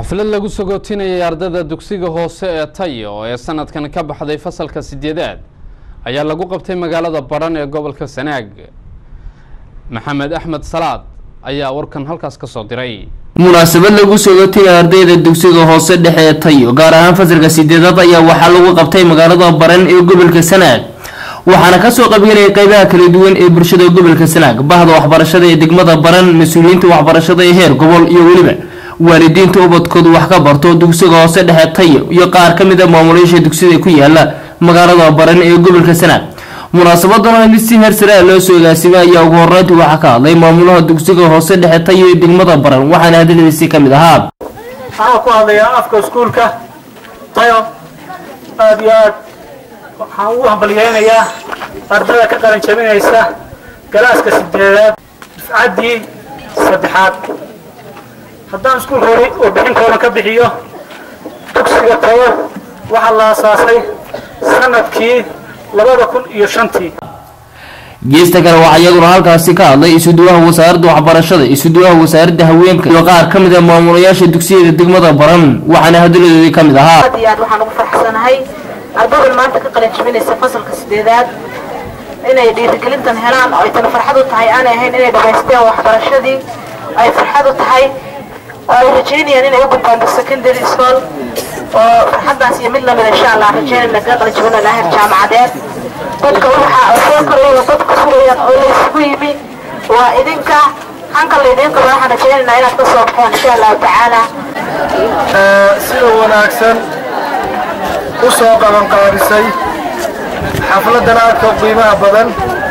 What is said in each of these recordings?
xaflad lagu sagootinayay ardayda dugsiga hoose ee tayo ee sanadkan ka baxday fasalka sideedaad ayaa lagu qabtay magaalada badhan ee gobolka sanaag maxamed axmed salaad ayaa warkan halkaas ka soo diray munaasabad lagu sagootinaya ardayda dugsiga hoose dhexe ee tayo gaar ahaan fasalka sideedaad ayaa waxaa lagu qabtay magaalada baran ee gobolka sanaag waxaana kasoo qaybgelaya qeybaha kala duwan ee bulshada gobolka sanaag bahda waxbarashada ee degmada baran mas-uuliyiinta waxbarashada ee heer gobol iyo weliba waalidiinta ubadkoodu wax ka barto dugsiga hoose dhexe tayo iyo qaar ka mid a maamulayaasha dugsida ku yaala magaalada baran ee gobolka sanaag munaasabadan mid si heer sare ah loo soo agaasimay ayaa ugu horeyntii waxaa ka hadlay maamulaha dugsiga hoose dhexe tayo ee degmada baran waxaana hadaladiisi ka mid ahaa waxaan ku hadlayaa afka iskuulka tayo aada iyo aad waxaan ugu hambalyeynayaa ardada ka qalin jabinaysa galaaska sideedaad dufcaddii saddexaad haddaan iskuulka hori warbixin kooban ka bixiyo dugsiga tayo waxaa la asaasay sanadkii labada kun iyo shantii geesta kale waxaa iyaguna halkaasi ka hadlay isuduwaha wasaaradda waxbarashada isuduwaha wasaaradda haweenka iyo qaar ka mid a maamulayaasha dugsiyada degmada baran waxaana hadaladoodii ka mid ahaa aad iyo aad waxaan ugu faraxsanahay ardaydan maanta ka qalin jabinaysa fasalka sideedaad inay dhiirigelintan helaan oo ay tana farxad u tahay aanay ahayn inay dhamaysteen waxbarashadii ay farxad u tahay oo ay rajeynayaan inay u gudbaan secondary school oo farxaddaas iyo mid lamid insha allah rajeynayna ka qalin jabina laahir jaamacadeed dadka waxa soo koraya dadka sugayaan oo la isugu yimi waa idinka hanka laydinka waxaan rajeynaynaa inaad ka soo baxeen insha allahu tacaala sida wanaagsan u soo qabanqaabisay xafladan aadka qiimaha badan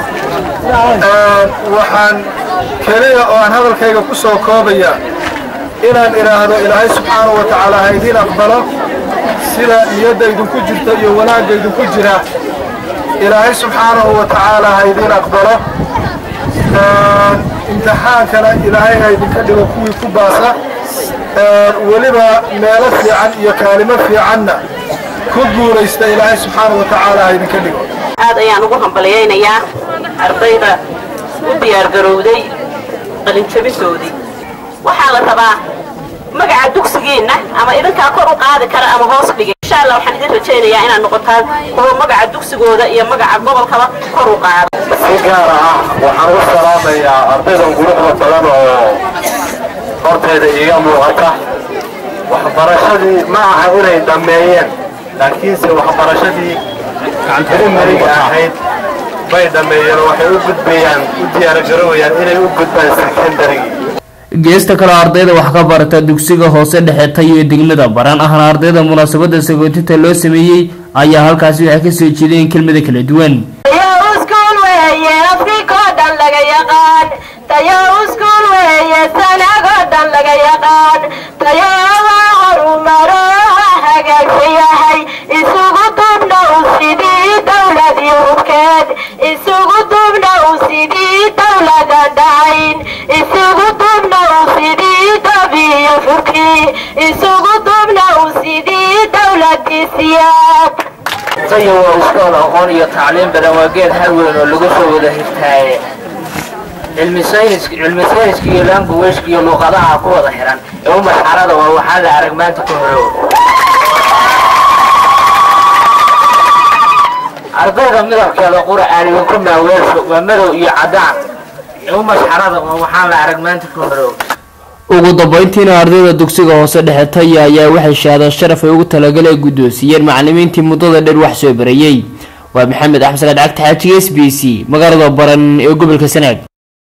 waxaan keliya oo aan hadalkayga ku soo koobaya inaan idhaahdo ilaahay subxaanahu wa tacaala ha idiin aqbalo sida niyadda idinku jirta iyo wanaagga idinku jira ilaahay subxaanahu wa tacaala ha idiin aqbalo imtixaankana ilaahay ha idinka dhigo kuwii ku baasa weliba meelo fiican iyo kaalimo fiicanna ku guulaysta ilaahay subxaanahu wa tacaala ha idinka dhigo aad ayaan ugu hambalyaynayaa ardayda u diyaargarowday qalinjabintoodii waxaa la rabaa magaca dugsigiinna ama idinkaa kor u qaadi kara ama hoos dhigay insha allah waxaan idin rajaynayaa inaad noqotaan kuwa magaca dugsigooda iyo magaca gobolkaba kor u qaada si gaar ah waxaan u salaamayaa ardaydan quruxda badan oo horteeda iiga muuqata waxbarashadii ma aha inay dhammeeyeen laakiinse waxbarashadii primariga ahayd bay dhammeeyeen oo waxay u gudbayaan u diyaargarowayaan inay u gudbaan secondarygii geesta kaleo ardayda wax ka barata dugsiga hoose dhexe tayo ee degmada baran ahna ardayda munaasabada sagootinta loo sameeyey ayaa halkaasi waxay kasoo jeedeen kelmada kala duwan iskuul weeye afrikoo dhan laga yaqaan tayo iskuul weeye sanagoo dhan laga yaqaan tayowaa horumaro hagaagsan yahay isugu dubna u sidii dowlad yurubkeed isugu dubna u sidii dowladan dhacayn isugu dubna u sidii dabiyo furkii isugu dubna u sidii dowladii siyaad tayo waa iskool aqoon iyo tacliim badan waa geed har weyn oo lagu soo wada hirtaaye cilmi sayniska cilmi sayniska iyo languageka iyo luuqadaha ku wada xiran ee u masxarada waa waxaa la arag maanta ka horow ardayda midabkeeda qura aanigan ku maaweelsho waa madow iyo caddaan ee u masxarada waa waxaa la arag maanta ka horow ugu dambeyntiina ardayda dugsiga hoose dhexe tayo ayaa waxay shahaada sharaf ay ugu talagaleen guddoonsiiyeen macalimiintii muddada dheer wax soo barayey waa maxamed axmed salaad cagta xaajiga s b c magaalada baran ee gobolka sanaag